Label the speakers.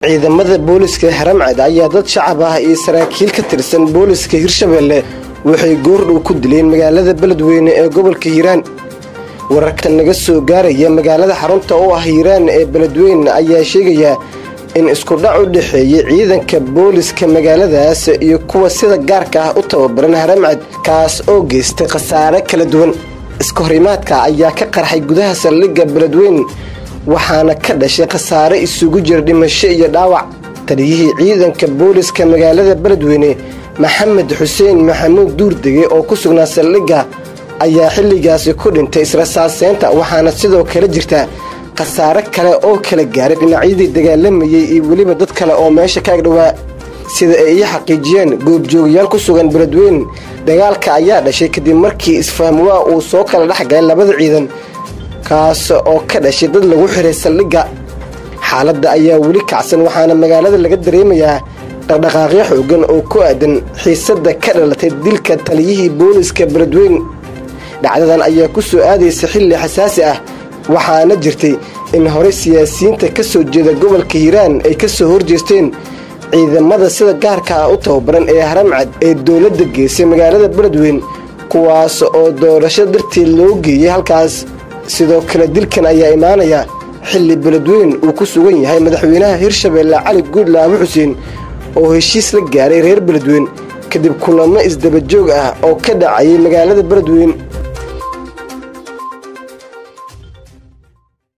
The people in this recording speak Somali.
Speaker 1: ciidamada booliska haramcad ayaa dad shacab ah iyo saraakiil ka tirsan booliska hirshabeelle waxay goordhow ku dileen magaalada beledweyne ee gobolka hiiraan wararka naga soo gaaraya magaalada xarunta oo ah hiiraan ee beledweyne ayaa sheegaya in isku dhac u dhexeeyey ciidanka booliska magaaladaas iyo kuwa sida gaarka ah u tababaran haramcad kaas oo geystay khasaare kala duwan iska horimaadka ayaa ka qarxay gudaha saldhigga beledweyne waxaana ka dhashay khasaare isugu jira dhimasho iyo dhaawac taliyihii ciidanka booliska magaalada beledweyne maxamed xuseen maxamuud duurdege oo ku sugnaa saldhigga ayaa xilligaasi ku dhintay israsaaseynta waxaana sidoo kale jirta khasaare kale oo kala gaaray dhinacyadii dagaalamayey iyo weliba dad kale oo meesha ka agdhowaa sida ay ii xaqiijiyeen goobjoogayaal ku sugan beledweyne dagaalka ayaa dhashay kadib markii isfahamwaa uu soo kala dhexgalay labada ciidan kaas oo ka dhashay dad lagu xiray saldhigga xaaladda ayaa weli kacsan waxaana magaalada laga dareemayaa dhaqdhaqaaqyo xoogan oo ku aadan xiisadda ka dhalatay dilka taliyihii booliska beledweyne dhacdadan ayaa ku soo aadaysa xilli xasaasi ah waxaana jirtay in horey siyaasiyiinta ka soo jeeda gobolka hiiraan ay ka soo horjeesteen ciidamada sida gaarka ah u tababaran ee haramcad ee dowladda geysay magaalada beledweyne kuwaas oo doorasho darteed loo geeyey halkaas sidoo kale dilkan ayaa imaanaya xilli beledweyne uu ku sugan yahay madaxweynaha hirshabeelle cali guudlaabe xuseen oo heshiis la gaaray reer beledweyne kadib kulamo isdabajoog ah oo ka dhacayay magaalada beledweyne